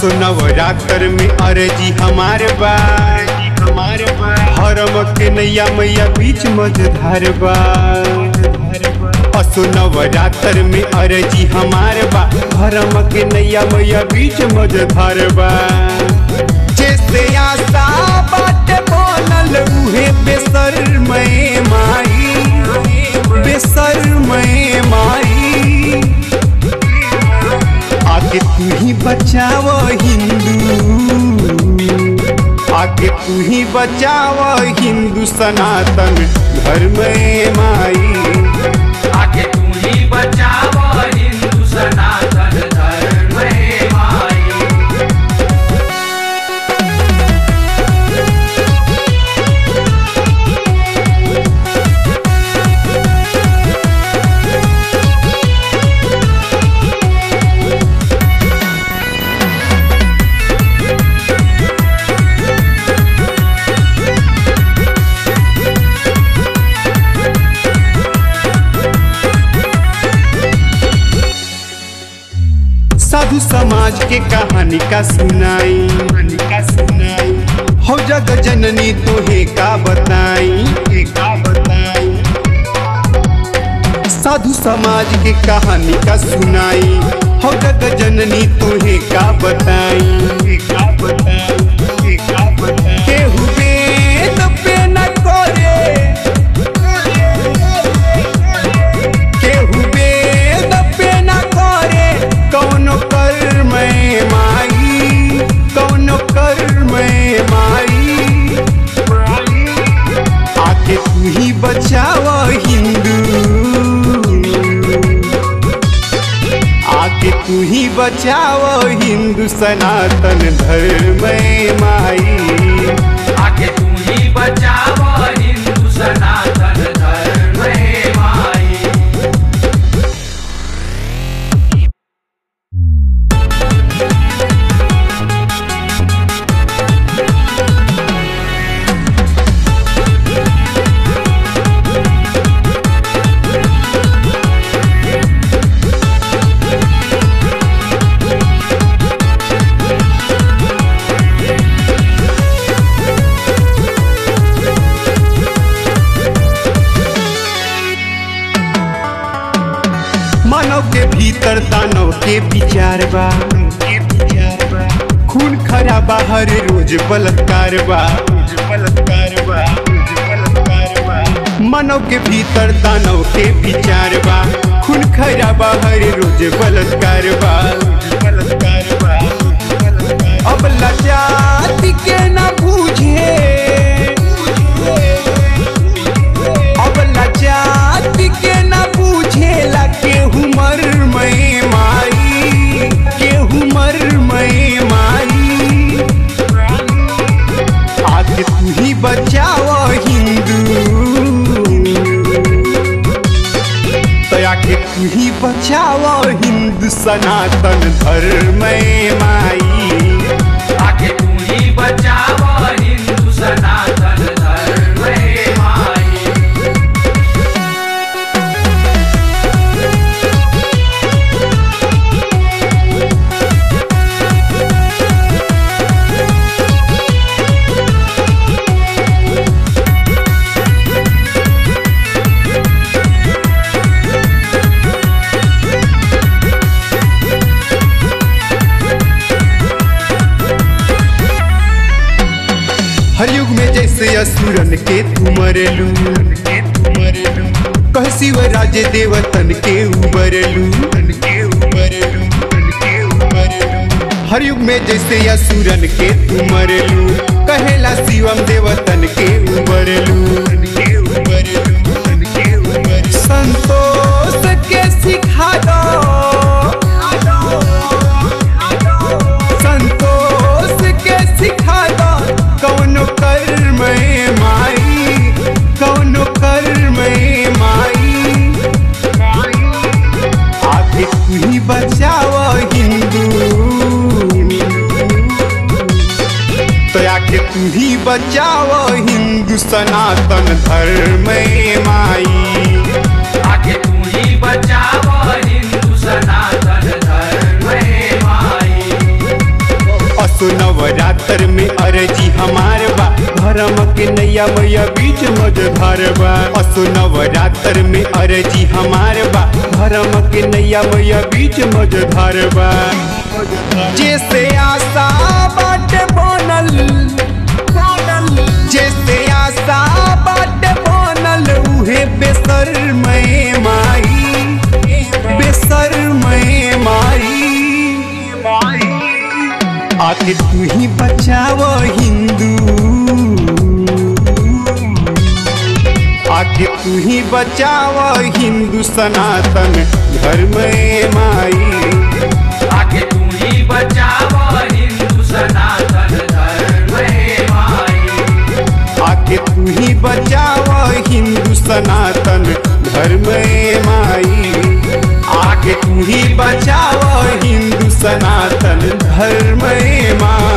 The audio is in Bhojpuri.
असो नवरात्र में अर्जी हमारे बा हमारे बा हरम के नैया मैया बीच मझधार बा असो नवरात्र में अर्जी हमारे बा हरम के नैया मैया बीच मझधार बा जैसे आशा बाटे बोलल उहे बेसर मैं माई बेसर मैं माई आगे तू ही बचाव हिंदू आगे तू ही बचाव हिंदू सनातन धर्म माई आगे तू ही बचाव हिंदू सनातन धर्म हे माई साधु समाज के कहानी का सुनाई का सुनाई हो जग जननी तोहे का बताई का बताई साधु समाज के कहानी का सुनाई हो जग जननी तोहे का बताई का बताई का बताई केहू वेद पे न करे केहू वेद पे न करे कौनो कर्म माई कौनो कर्म माई आके तू ही बचाव हिंदू आके तू ही बचाव हिंदू सनातन धर्म माई आगे तू ही बचाव हिंदू सनातन धर्म हे माई मानव के भीतर दानव के विचार बा खून खरा बाहर रोज बलात्कार बा मानव के भीतर दानव के विचार बा खून खरा बाहर रोज बलात्कार बा अब लजाति के न बूझे अब लजाति के न बूझेला केहू मर मैं माई केहू मर मैं माई आके तू ही बचाव हिंदू तो आके तू ही बचाव हिंदू सनातन धर्म माई आगे तू ही बचाव हिंदू सनातन धर्म हे माई हर युग में जैसे असुरन के तू मरलू कह शिव राजे देवतन के उबरलू हर युग में जैसे असुरन के तू मरलू कहेला शिवम देवतन के उबरलू संतोष के सिखा दो संतोष के सिखा दो कौनो कर्म माई कौनो कर्म माई आगे तू ही बचाव हिंदू तो आके तू ही बचाव हिंदू सनातन धर्म माई आगे तू ही बचाव हिंदू सनातन धर्म हे माई नवरात्र में अरजी हमार बा धर्म के नैया मैया बीच मझधार बा असो नवरात्र में अरजी हमार बा धर्म के नैया मैया बीच मझधार बा जैसे आशा बाट बनल जैसे आशा बाट बनल उहे बेसर मैं माई बेसर मैं माई आके तू ही बचाव हिंदू आके तू ही बचाव हिंदू सनातन धर्म ए माई आगे तू ही बचाव हिंदू सनातन धर्म हे माई आके तू ही बचाव हिंदू सनातन धर्म ए माई आके तू ही बचाव हिंदू सनातन धर्म ए माई